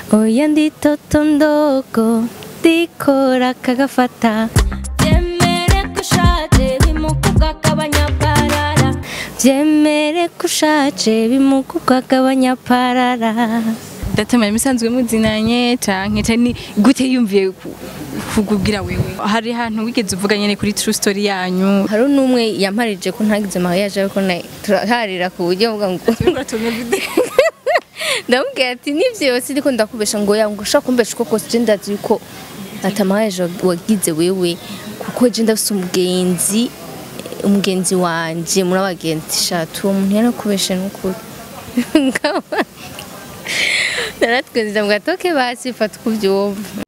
oya ndi toto ndogo ndikora kagafata byemere ko ushaje bimukuga k'abanyaparara byemere ko ushaje bimukuga k'abanyaparara datamara imisanzwe muzinanye canke cani gute yumviye ku- kukubwira wewe hari hantu wigeze uvuga nyene kuri true story yanyu hari n'umwe yamparije ko ntagize mariage ariko na- turaharira ku buryo mvuga ngo ndamubwira ati nivyo yose ndiko ndakubesha ngo ya ngo ushaka kumbesha uko kose je ndazi yuko ata mariage wagize wewe kuko je ndafise umugenzi umugenzi wanje muri abagenzi shatu uwo muntu yarakubeshe n'ukuri naratwenze ndamubwira ati okay basi fata uko uvyumva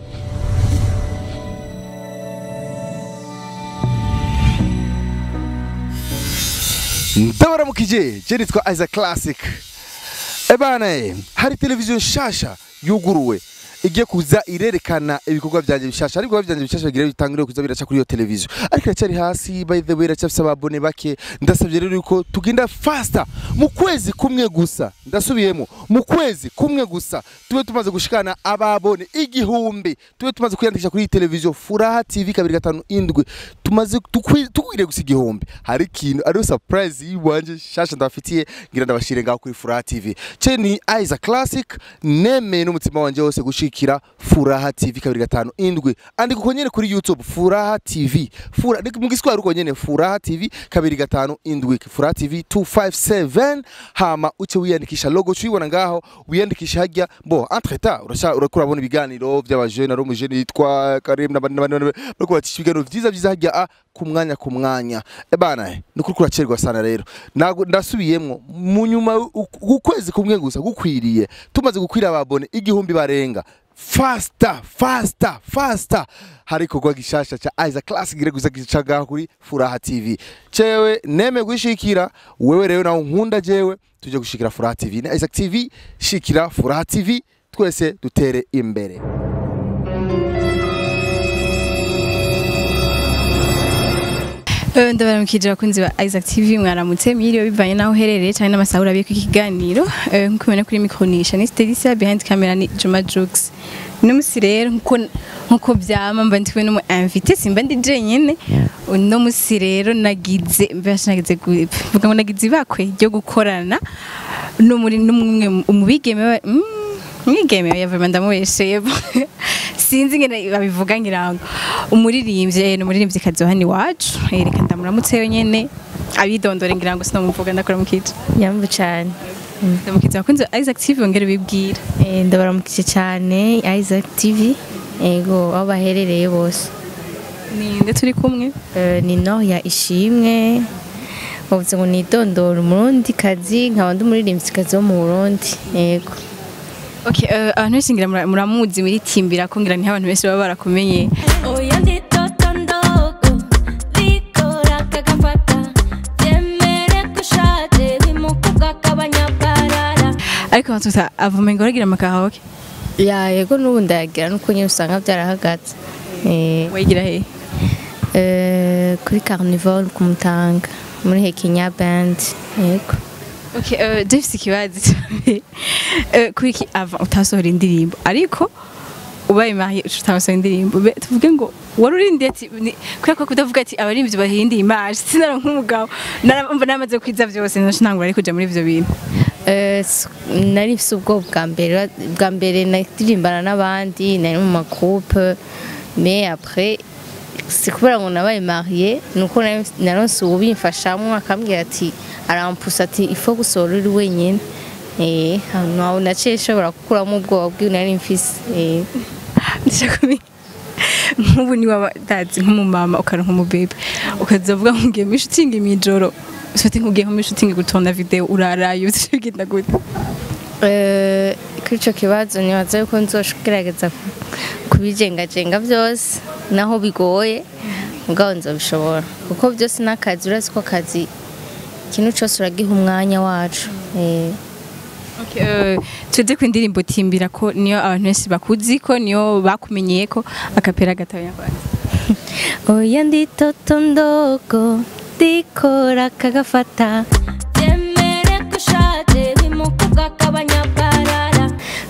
ndabaramukije je nitwa Isaac Classic ebana eh, hari televiziyo nshasha yuguruwe igiye kuza irerekana ibikorwa byanje bishasha ariko ibikorwa byanje bishasha bigira bitangire kuza biraca kuri iyo televiziyo ariko iracyari hasi by the way iracyafise ababone bake ndasabye rero yuko tugenda faster mu kwezi kumwe gusa ndasubiyemo mu kwezi kumwe gusa tube tumaze gushikana ababone igihumbi tube tumaze kwiyandikisha kuri iyi televiziyo furaha tv kabiri gatanu indwi tumaze tukwi- tukwiriye gusa igihumbi hari ikintu ariyo surprise yiwanje shasha ndabafitiye ngira ndabashire ngaho kuri furaha tv ce ni Isaac Classic nemeye n'umutima wanje wose gushikira furaha tv kabiri gatanu indwi andika uko nyene kuri youtube furaha tv Fura, ni mu giswahili uko nyene furaha tv kabiri gatanu indwi furaha tv 257 hama uce wiyandikisha logo cuyibona ngaho wiyandikisha hajya bo entre temps urasha urakura urabona ibiganiro by'abajene ari umujene yitwa Karim n'abandi n'abandi n'abandi, bariko bacisha ibiganiro vyiza vyiza hajya a ku mwanya ku mwanya ebana ni kuri kuracerwa sana rero Nago- ndasubiyemwo mu nyuma u- ukwezi kumwe gusa gukwiriye tumaze gukwira ababone igihumbi barenga fasta fasta fasta hari ikorwa gishasha ca Isaac Classic gire gusa gicaga kuri Furaha TV cewe neme gushikira wewe rero nawe nkunda jewe tuje gushikira Furaha TV na Isaac TV shikira Furaha TV twese dutere imbere Eh, ndabaramukije abakunzi ba Isaac TV mwaramutse mwiriwe bivanye naho uherereye cyane n'amasaha urabiye ku kiganiro Eh, nkuko mubona kuri micronisha ni Stelisa behind camera ni Juma Jux uno musi rero nkuko nkuko vyama mba ndiwe n'umu invité simba ndi jenyene uno musi rero nagize mbasha nagize gu- vuga ngo nagize ibakwe ryo gukorana n'umuri n'umwe umubigeme wa- mm, mwigeme yavuma ndamubesheye sinzi ngene babivuga ngirango umuririmbyi eh, ni umuririmbyi kazi wa hano iwacu Eh, reka ndamuramutse nyene abidondore ngirango sinamuvuga ndakora mukica nyamvu cyane ndamukiza abakunzi ba Isaac TV bongere bibwira Eh, ndabaramukije cyane Isaac TV ego aho baherereye bose ninde turi kumwe Eh, ni Noya ishimwe bavuze ngo nidondora umurundi kazi nkaba ndi umuririmbyi kazi wo mu Burundi yego okay eh, abantu benshi ngira mura- muramuzi muri timbira ko ngira niho abantu benshi baba barakumenye oya ndi toto ndogo rikora kagafata byemere ko ushaje bimukuga k'abanyaparara ariko batuta avuma ngo aragira amakahoke ya yego n'ubu ndayagira nuko nyine usanga byarahagaze Eh, wayigira he eh, kuri carnival ku Mutanga muri Hekinya band yego Okay, uh, Dafise ikibazo cyane. Eh, kuri iki ava utasohora indirimbo ariko ubaye mahi utasohora indirimbo Be- tuvuge ngo wari urindiye ati ni- kubera ko kudavuga ati abaririmbyi bahindiye image sinara nk'umugabo narumva namaze kwiza byose ntashi ntangura ari kuja muri ivyo bintu Eh, s- nari mfise ubwoba bwa mbere bwa mbere naririmbana n'abandi nari mu makupe mais après si kubera ngo nabaye mariye nuko nari- naronse ubimfashamwo akambwira ati arampusa ati ifo gusohora uri wenyine eh aho naciye nshobora gukuramo ubwoba bwiwe nari mfise eh ndashaka kumenya nk'ubu ni waba dazi nk'umumama ukaronka umubebe ukaza uvuga ngo ngiye muri shooting mw'ijoro ufite nk'ugiye nko muri shooting gutonda video uraraye uzi bigenda gute Eh, kuri icyo kibazo nibaza yuko nzogerageza kubijengajenga byose naho bigoye mugabo nzabishobora kuko byose ni akazi urazi ko akazi ikintu cyose uragiha umwanya wacu Eh, Okay, eh, tuze ku indirimbo timbira ko niyo abantu benshi bakuzi ko niyo bakumenyeye ko akapera gatoya kwanza oya ndi toto ndogo ndikora kagafata byemere ko ushaje bimukuga k'abanyaparara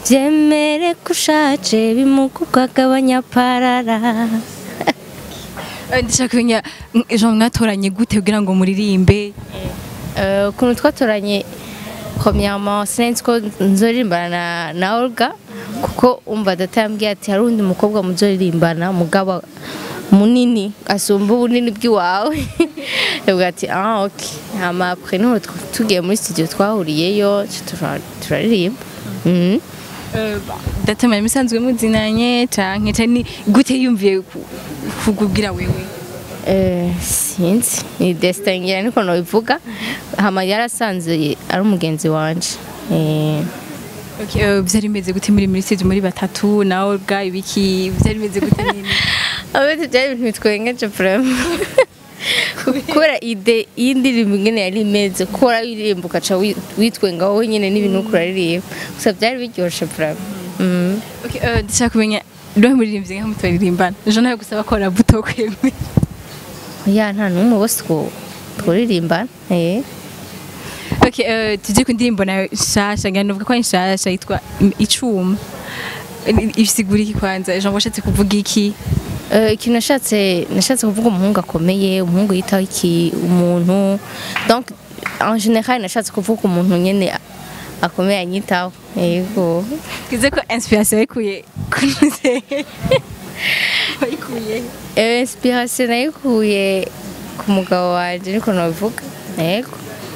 byemere ko ushaje bimugubwa abanyaparara Eh, ndashaka kumenya mm, Jean mwatoranye gute kugira ngo muririmbe Eh, ukuntu twatoranye premièrement sinzi ko nzoririmbana na, na Olga kuko umva data yambwiye ati hari undi mukobwa muzoririmbana mugabo munini asumba ubunini bw'iwawe yavuga ati ah ok hama après niho tw- tugiye muri studio twahuriyeyo tura- turaririmba Mhm. Eh, data mwari musanzwe muzinanye canke cani gute yumviye ku- kukubwira wewe Eh, sinzi ni destin ngira niko nobivuga hama yarasanze ari umugenzi wanje eh, Okay, eh, vyari bimeze gute muri muri stage muri batatu na Olga ibiki vyari bimeze gute nyine abete byari ibintu bitwengeje vraiment kubera ide y'indirimbo ingene yari imeze kora uririmba ugaca wi- witwenga wowe nyine n'ibintu uriko uraririmba gusa byari biryoshe vraiment Mhm. Okay, eh, ndashaka kumenya rohe muririmbye nka mutoririmbana Jean nawe gusaba ko buto kwemwe ya nta n'umwe bose two turirimbana eh Okay, eh, tujye ku ndirimbo nawe nshasha ngira nuvuga ko ari nshasha yitwa Im- icuma I- isigura iki kwanza Jean washatse kuvuga iki Eh, ikintu nashatse nashatse kuvuga umuhungu akomeye umuhungu yitaho iki umuntu donc en général nashatse kuvuga umuntu nyene a- akomeye anyitaho yego kize ko inspiration yikuye kunuze wayikuye Eh, inspiration nayikuye ku mugabo wanje niko nabivuga yego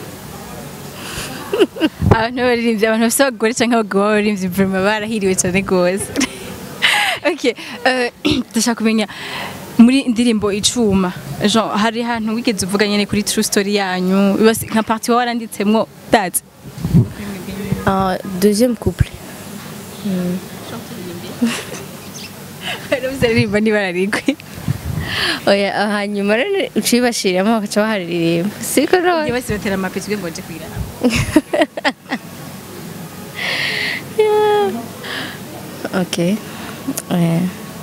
abantu baririmbye abantu bafite abagore cyangwa abagabo baririmbye vraiment barahiriwe cyane rwose okay eh, ndashaka kumenya muri indirimbo icuma Jean hari ahantu wigeze uvuga nyene kuri true story yanyu basi nka parti wawe waranditsemwo that Ah, deuxième couple uzaririmba ntibararigwe oya ah, hanyuma rero uciye bashiramo bakaca baharirimba siko Iyo none bose batera amapeti ubwo ngo nje kwiraba okay eh.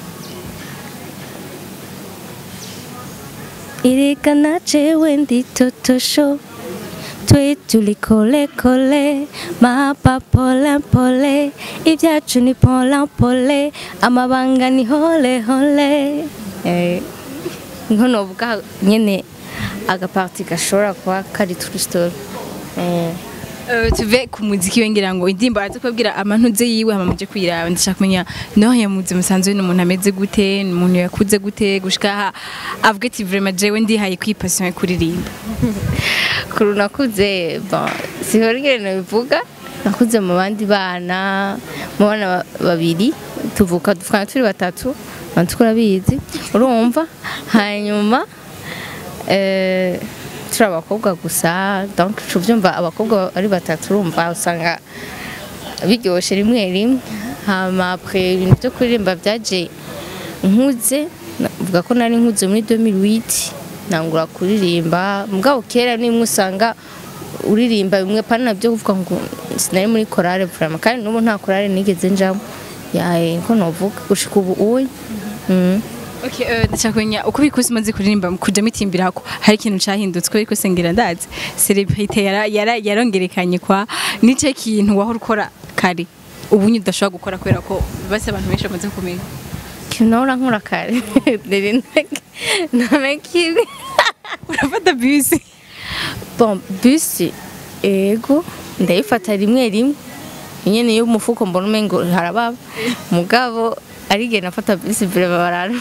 irekana jewe ndi totosho twe turi kole kole mapa pole pole ibyacu ni pola pole amabanga ni hole hole eh, nko novuga nyene agaparti gashobora kuba kari true story eh. Eh, tuve ku muziki we ngira ngo indirimbo araza kubabwira amantuze yiwe hama muje kwiraba ndashaka kumenya naho yamuze musanzwe ni umuntu ameze gute ni umuntu yakuze gute gushika aha avuga ati vraiment jewe ndihaye kwipassion kuririmba kuru nakuze bon sihora ingene bivuga nakuze mu bandi bana mu bana ba- babiri tuvuka duvukana turi batatu abantu turabizi urumva hanyuma eh, turi abakobwa gusa donc uca ubyumva abakobwa ari batatu urumva usanga biryoshe rimwe rimwe hama après ibintu byo kuririmba byaje nkuze navuga ko nari nkuze muri 2008 nangura kuririmba mugabo kera nimwe usanga uririmba bimwe pana byo kuvuga ngo sinari muri chorale vraiment kandi n'ubu nta chorale nigeze njamo yae ko novuga gushika ubu uyi mm. Okay, eh, ndashaka kumenya uko bikuze umaze kuririmba kuja mitimbirako hari ikintu cahindutse ko ariko sengera ndazi celebrity yara yara yarongerekanye kwa nice kintu wahora ukora kare ubu nyine udashobora gukora kubera ko base abantu benshi bamaze kumenya kinora nkora kare ndiri namekiwe urafata bisi bon bus ego ndayifata rimwe rimwe nyene yo mufuko mbona umengo harababa mugabo arigena nafata bus vile barara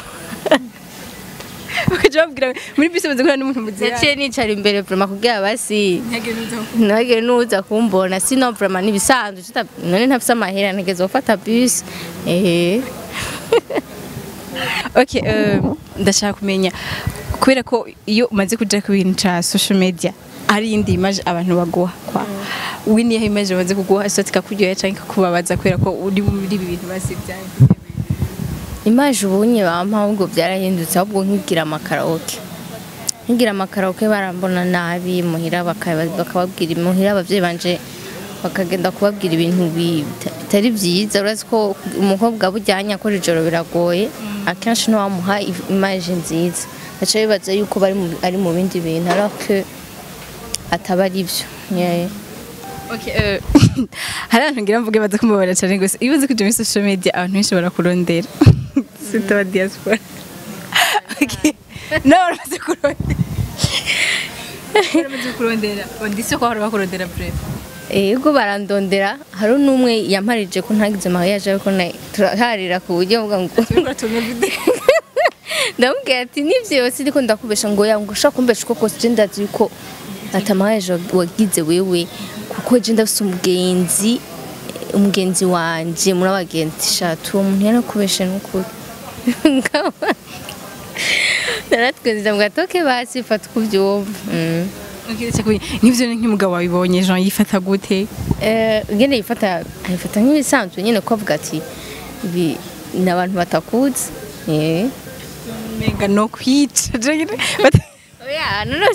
bakaja babwira muri bisi bamaze guhura n'umuntu muziranye yaciye nicara imbere vraiment kugira basi ntihagire n'uza ntihagire n'uza kumbona sino vraiment nibisanzwe tuta- none ntafise amahera ntegeze gufata bus eh okay eh, ndashaka kumenya kubera ko iyo umaze kuja ku bintu ca social media ari indi image abantu baguha kwa we niyo image bamaze kuguha so tikakuryohera canke kukubabaza kubera ko uri muri ibi bintu basivyaye imaje ubunye bampa ahubwo byarahindutse ahubwo nkigira amakaraoke nkigira amakaraoke barambona nabi muhira bakaba- bakababwira muhira abavyeyi banje bakagenda kubabwira ibintu bi- bita- bitari byiza urazi ko umukobwa bujyanye akora ijoro biragoye akenshi ntiwamuha i- imaje nziza baca bibaza yuko bari mu- ari mu bindi bintu alors que ataba ari byo Yeah. Okay, eh, hari abantu ngira mvuge baza kumubona cyane gusa iyo uzi kuja muri social media abantu benshi barakurondera sita wa diaspora okay no baramaze kurondera baramaze kurondera ndetse ko hari bakurondera bref ego barandondera hari n'umwe yamparije ko ntagize mariage ariko na- turaharira ku buryo mvuga ngo turiko tume video ndamubwira ati nivyo yose ndiko ndakubesha ngo ya ngo ushaka kumbesha uko kose je ndazi yuko ata mariage wagize wewe kuko je ndafise umugenzi umugenzi wanje muri abagenzi shatu uwo muntu yarakubeshe n'ukuri Nkaba- naratwenze ndamubwira ati okay basi fata uko uvyumva Mm. Okay, ndetse kubi- nivyo ni nk'umugabo wabibonye Jean yifata gute Eh, ngene yifata ayifata nk'ibisanzwe nyine ko avuga ati ibi ni abantu batakuzi eh menga no kwica je nyine but- oya none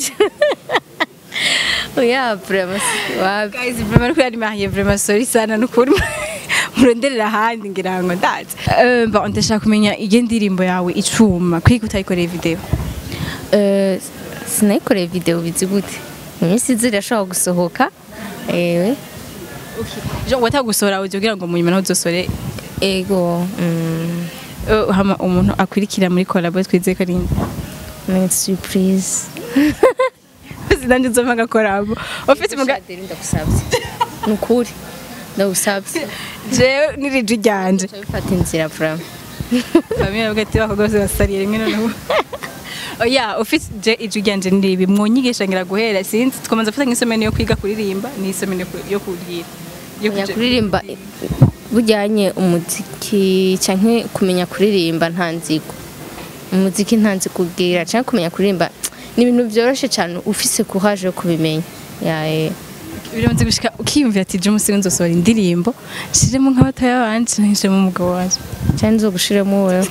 oya vraiment wapi guys vraiment ko yari mariye vraiment sorry sana nukuri muronderera ahandi ngira ngo ndazi Eh, mba ndashaka kumenya iyo ndirimbo yawe icuma kwiga utayikoreye video Eh, sinayikoreye video bizi gute iminsi izi irashobora gusohoka ewe Jean watagusohora audio kugira ngo munyuma naho uzosore ego mm, eh, hama umuntu akurikira muri collabo twizeye ko ari inde? ni surprise sinanje nzova ngakorabo ufite muga Shadeli, ndagusabye ni ukuri ndagusabye jewe n'iriju ryanje bifata inzira vraiment bamwe bavuga ati bakobwa bose basariye rimwe noneho oya ufite je iju ryanje ndiribi mwonyigisha ngira guhera sinzi tukomanza gufata nk'isomero yo kwiga kuririmba ni isomero yo kubwira yo kumenya kuja- kuririmba bujyanye umuziki cyangwa kumenya kuririmba nta nzigo umuziki nta nzigo ubwira cyangwa kumenya kuririmba ni ibintu byoroshye cyane ufise courage yo kubimenya yae biramaze gushika ukiyumvira ati je umusi nzosohora indirimbo nshiremo nk'abatoya banje nshiremo umugabo wanje cyane nzo gushiremo wewe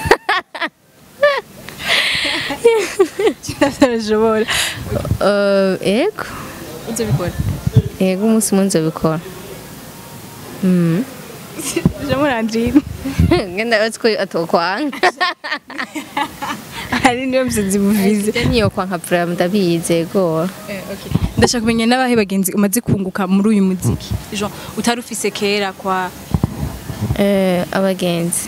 ntabishobora Eh, ego uzobikora ego umunsi umwe nzobikora Mm. je muri Andrine ngenda batwo atokwanga hari niyo mbizi buvize niyo kwanka vraiment ndabizi ego ndashaka kumenya n'abahe bagenzi umaze kunguka muri uyu muziki Jean utari ufise kera kwa Eh, abagenzi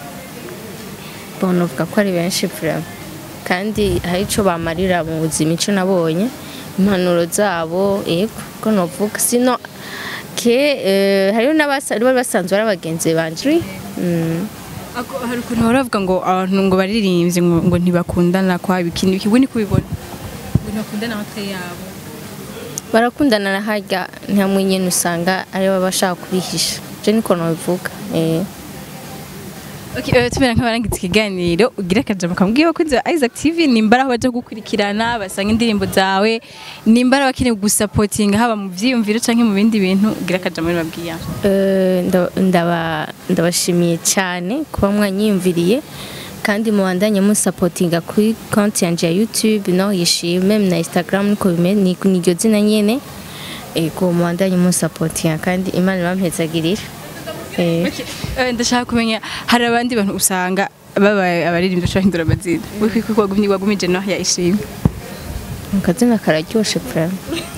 bona uvuga ko ari benshi vraiment kandi hari icyo bamarira mu buzima icyo nabonye impanuro zabo yego ko novuga sino ke eh, hariho n'abari basanzwe ari abagenzi banje Mm. Ako hari ukuntu bahora bavuga ngo abantu ngo baririmbye ngo, ngo ntibakundana kwa bikini biki ni kubibona ngo ntibakundana amatwi yabo barakundana na harya ntamwe nyine usanga ari baba bashaka kubihisha je niko nobivuga eh Okay, uh, tumera nk'abarangitse ikiganiro ugira akajambo kamubwiye abakunzi ba Isaac TV nimba ari aho baje gukurikirana basanga indirimbo zawe nimba ari abakeneye gusapotinga haba mu vyiyumviro canke mu bindi bintu ugira akajambo babwiye Eh, nda- ndaba- ndabashimiye cyane kuba mwanyiyumviriye kandi mubandanye musapotinga kuri konti yanjye ya youtube no yishime na instagram niko bimeze ni ni iryo zina nyene ego mubandanye musapotinga kandi imana ibampezagirira Eh, Okay, uh, ndashaka kumenya hari abandi bantu usanga babaye abaririmbyi bashobora hindura amazina wiko wagumye wagumije no ya ishimwe akazina kararyoshe vraiment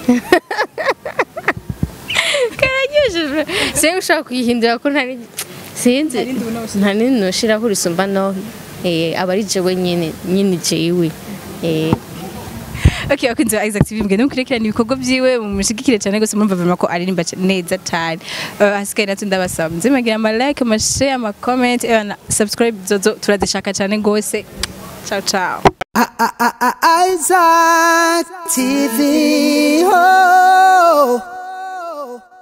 kararyoshe vraiment sinzi ushaka kuyihindura ko ntari sinzi nta nini noshiraho risumba no eh, aba ari jewe nyene nyene jewe eh Okay, abakunzi ba Isaac TV mugende mukurikirana ibikorwa vyiwe mumushigikire cyane gose murumva vraiment ko aririmba c- neza cyane uh, hasigaye natwe ndabasaba muze mugira ama like ama share ama comment eh, na subscribe zozo turazishaka cyane gose ciao ciao Isaac TV.